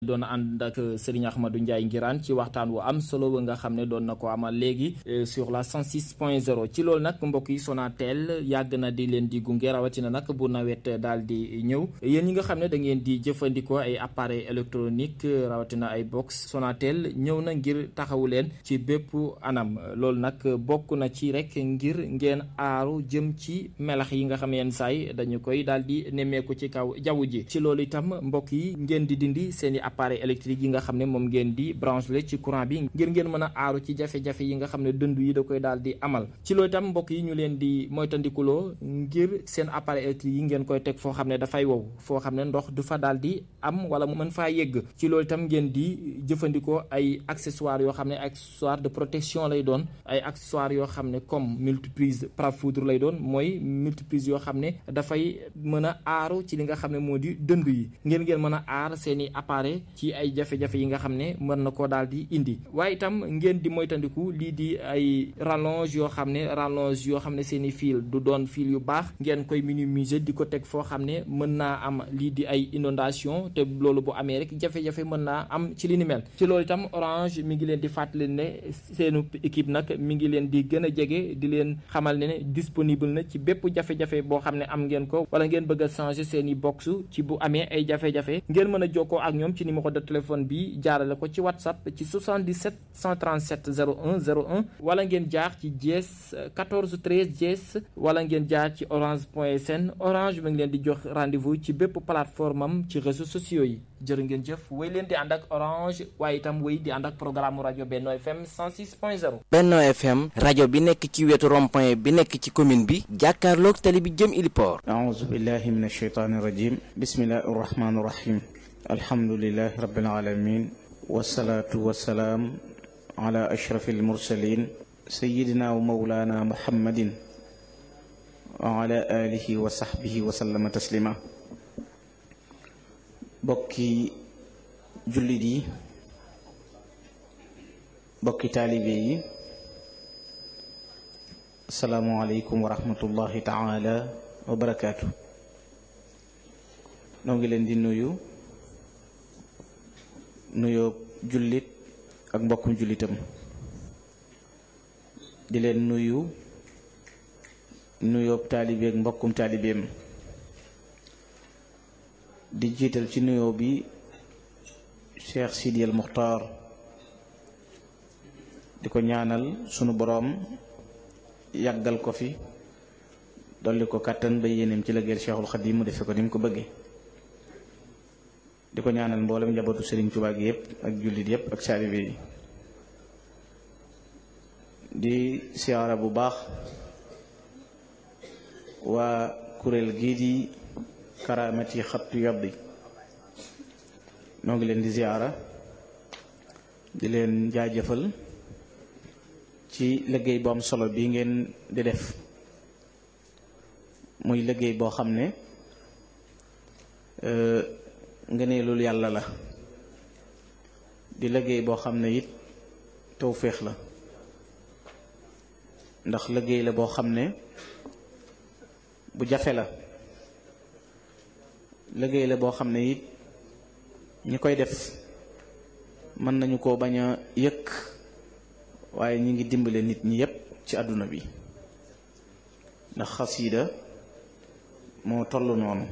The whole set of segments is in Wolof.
doon ànd ak Serigne Ahmadou Ndiaye Ngiraan ci waxtaan wu am solo ba nga xam ne doon na ko amal léegi sur la 106 point 0 ci loolu nag mbokk yi Sonatel yàgg na di leen di gunge rawatina nag bu nawet daal di ñëw yéen ñi nga xam ne da ngeen di jëfandikoo ay appareil électronique rawatina ay box Sonatel ñëw na ngir taxawu leen ci bépp anam loolu nag bokk na ci rek ngir ngeen aaru jëm ci melax yi nga xam ne yenn saay dañu koy daal di nemmeeku ci kaw jaww ji ci loolu itam mbokk yi ngeen di dindi seen i appareil électrique yi nga xam ne moom ngeen di branché ci courant bi ngir ngeen mën a aaru ci jafe-jafe yi nga xam ne dënd yi da koy daal di amal ci loolu itam mbokk yi ñu leen di moytandikuloo ngir seen appareil électrique yi ngeen koy teg foo xam ne dafay wow foo xam ne ndox du fa daal di am wala mu mën faa yegg ci loolu itam ngeen di jëfandikoo ay accessoires yoo xam ne accessoire de protection lay doon ay accessoires yoo xam ne comme multiprise parafoudre lay doon mooy multiprise yoo xam ne dafay mën a aaru ci li nga xam ne moo di dënd yi ngeen ngeen mën a aar seeni appareil ci ay jafe-jafe yi nga xam ne mën na koo daal di indi waaye itam ngeen di moytandiku lii di ay rallonge yoo xam ne rallonge yoo xam ne seeni fil du doon fil yu baax ngeen koy minimiser di ko teg foo xam ne mën naa am lii di ay inondation te loolu bu amee rek jafe-jafe mën naa am ci li ni mel ci loolu itam orange mi ngi leen di fàttali ne seenu équipe nag mi ngi leen di gën a jege di leen xamal ne ne disponible na ci bépp jafe-jafe boo xam ne am ngeen ko wala ngeen bëgg a changer seeni box ci bu amee ay jafe-jafe ngeen mën a jokkoo ak ñoom ci numéro de téléphone bi jaarale ko ci whatsapp ci 77 137 01 01 wala ngeen jaar ci dièse 14 13 dièse wala ngeen jaar ci orange point sn orange mi ngi leen di jox rendez-vous ci bépp plateforme am ci réseaux sociaux yi jërë ngeen jëf wéy leen di ànd ak orange waaye itam wéy di ànd ak programme rajo Benno FM 106 point 0 Benno FM rajo bi nekk ci wetu rond-point bi nekk ci commune bi jàkkaarloog tali bi jëm Iliport aouzu billahi min ashaytaani rajim bismillahi rahmaani rahim alhamdulilahi rabbil alamin wasalaatu wasalaam ala ashrafi almursalin sayidina wa maulana muhammadin wa ala alihi wa sahbihi wa sallama taslima bokki jullit yi bokki taalibe yi asalaamualeykum wa rahmatullahi taala wa barakaatu noo ngi leen di nuyu nuyoo jullit ak mbokkum jullitam di leen nuyu nuyoo taalibe ak mbokkum taalibeem di jiital ci nuyoo bi Cheikh Sidi El Muxtaar di ko ñaanal sunu boroom yàggal ko fi dolli ko kàttan ba yéeneem ci liggéeyal Cheikhul Xadim mu defe ko ni mu ko bëggee di ko ñaanal mboolem njabootu Sëriñ Tuubaa gi yépp ak jullit yépp ak saalibe yi di siyaara bu baax waa kuréel gii di karaamati xattu yabbi noo ngi leen di ziyaara di leen jaajëfal ci liggéey bu am solo bi ngeen di def muy liggéey boo xam ne ngëneelul yàlla la di liggéey boo xam ne it tawféex la ndax liggéey la boo xam ne bu jafe la liggéey la boo xam ne it ñi koy def mën nañu ko bañ a yëkk waaye ñi ngi dimbale nit ñi yépp ci àdduna bi ndax xasiida moo toll noonu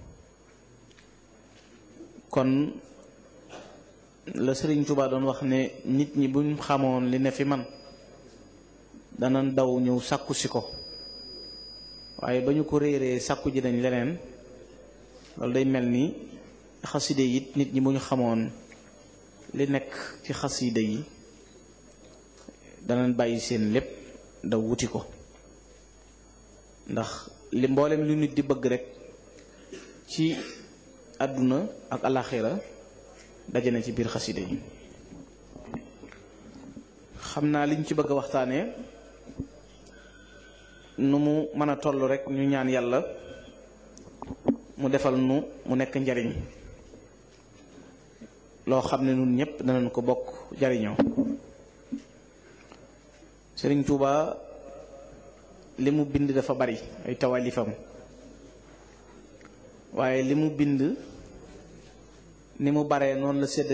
kon la Sëriñ Tuubaa doon wax ne nit ñi buñ xamoon li ne fi man dana daw ñëw sàkku si ko waaye ba ñu ko réeree sàkku ji dañ leneen loolu day mel ni xaside yi nit ñi bu ñu xamoon li nekk ci xaside yi danañ bàyyi seen lépp daw wuti ko ndax li mboolem lu nit di bëgg rek ci àdduna ak alaxira daje na ci biir xaside yi xam naa liñ ci bëgg a waxtaanee nu mu mën a toll rek ñu ñaan yàlla mu defal nu mu nekk njariñ loo xam ne nun ñëpp danañ ko bokk jariñoo Sëriñ Tuuba li mu bind dafa bari ay tawalifam waaye li mu bind ni mu baree noonu la sédd